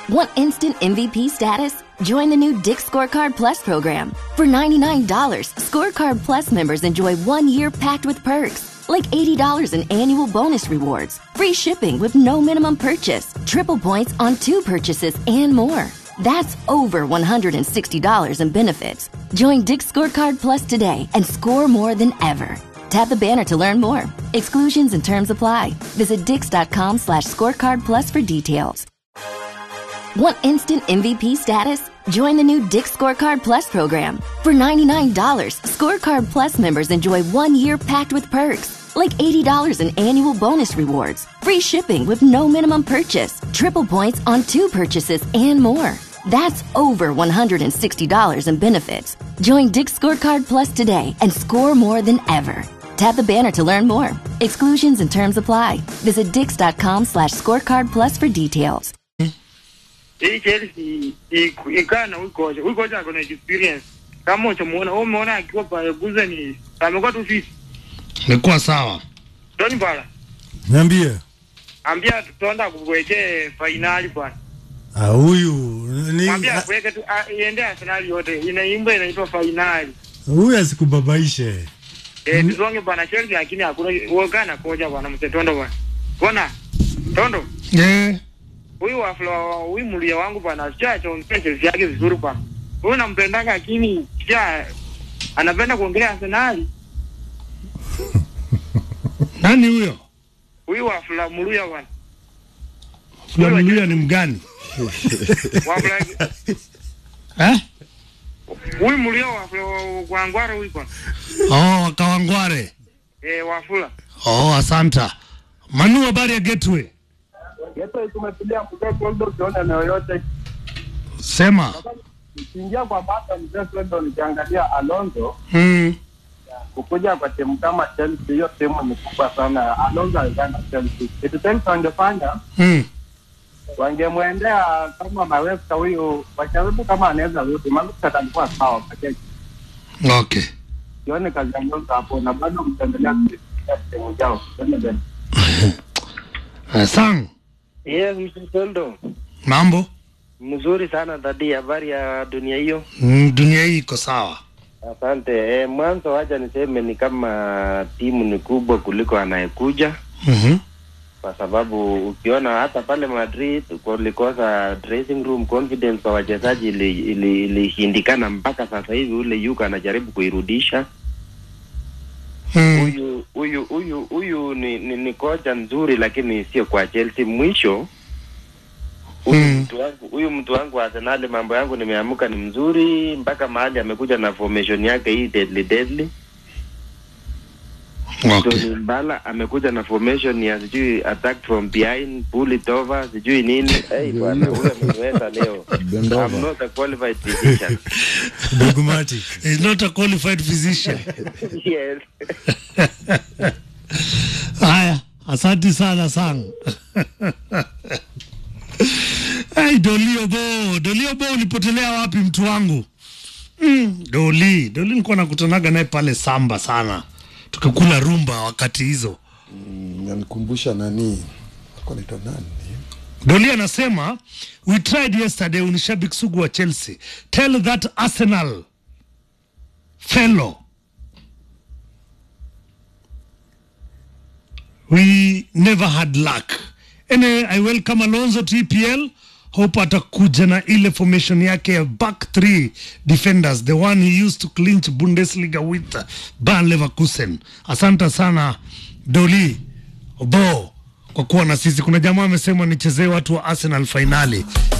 Want instant MVP status? Join the new Dick Scorecard Plus program. For $99, Scorecard Plus members enjoy one year packed with perks, like $80 in annual bonus rewards, free shipping with no minimum purchase, triple points on two purchases, and more. That's over $160 in benefits. Join Dick Scorecard Plus today and score more than ever. Tap the banner to learn more. Exclusions and terms apply. Visit dix.com slash scorecard plus for details. Want instant MVP status? Join the new Dick Scorecard Plus program. For $99, Scorecard Plus members enjoy one year packed with perks, like $80 in annual bonus rewards, free shipping with no minimum purchase, triple points on two purchases, and more. That's over $160 in benefits. Join Dick Scorecard Plus today and score more than ever. Tap the banner to learn more. Exclusions and terms apply. Visit dix.com slash scorecard plus for details. hii Chelsea ikaa na huyu kocha. Huyu kocha ako na experience. Kama uchamuona, wewe umeona akiwa pale Guzeni, amekuwa tu fisi. Imekuwa sawa. Tony Bala, Niambie. ambia tutonda kuwekee finali bwana. Ah, huyu ni Mwambia ah, kuweke tu ah, iende Arsenal yote. Inaimba inaitwa finali. huyu asikubabaishe. Eh, tusonge bwana Chelsea lakini hakuna wewe na kocha bwana msetondo bwana. Bwana Tondo, Eh, huyu wafula huyu mlia wangu bwana sichacho Chelsea yake vizuri bwana. Huyu nampendanga lakini sija anapenda kuongelea Arsenal. nani huyo? Huyu wafula mluya bwana. Fulani ni mgani? Wafula Eh? huyu mlio wafula kwa ngwara huyu bwana. Oh, Kawangware. Eh, wafula. Oh, asanta. Manu, habari ya Gateway? Yeto tumetulia mzee Koldo, ukiona eneo yote Sema. ukiingia kwa bata mzee Koldo, nikiangalia Alonso Mm. kukuja kwa timu kama Chelsea, hiyo timu ni kubwa sana. Alonso alizana Chelsea, kitu Chelsea wangefanya Mm. wangemwendea kama Maresca huyu, wajaribu kama anaweza rudi, maana alikuwa sawa pekee. Okay. Sione kazi ya Alonso hapo, na bado mtaendelea kuitumia timu yao. Twende mbele. Uh, sang. Yes, Mr. Tondo. Mambo? Mzuri sana dadi, habari ya dunia hiyo? Mm, dunia hii iko sawa. Asante. E, mwanzo wacha niseme ni kama timu ni kubwa kuliko anayekuja, Mhm. kwa sababu ukiona hata pale Madrid kulikosa dressing room confidence kwa wachezaji ilishindikana ili, ili ilishindikana mpaka sasa hivi ule yuko anajaribu kuirudisha. Mm. Huyu huyu huyu huyu ni, ni, ni kocha nzuri, lakini sio kwa Chelsea. Mwisho huyu Mm. mtu wangu huyu mtu wangu wa Arsenal, mambo yangu nimeamuka ni mzuri, mpaka mahali amekuja na formation yake hii deadly deadly. Okay. Tony Mbala amekuja na formation ya sijui attack from behind, pull it over, sijui nini. Hey, bwana huyo ameniweza leo. I'm not a qualified physician. Dogmatic. He's not a qualified physician. yes. Haya, asante sana sang. Hey, Dolio Bo, Dolio Bo ulipotelea wapi mtu wangu? Mm, Doli, Doli nilikuwa nakutanaga naye pale Samba sana. Tukikula rumba wakati hizo. nanikumbusha nani alikuwa anaitwa nani Doli anasema we tried yesterday, ni shabiki sugu wa Chelsea. Tell that Arsenal fellow we never had luck. Anyway, I welcome Alonso to EPL. Hope atakuja na ile formation yake ya back three defenders, the one he used to clinch Bundesliga with uh, Bayer Leverkusen. Asante sana Doli Obo kwa kuwa na sisi. Kuna jamaa amesema nichezee watu wa Arsenal fainali.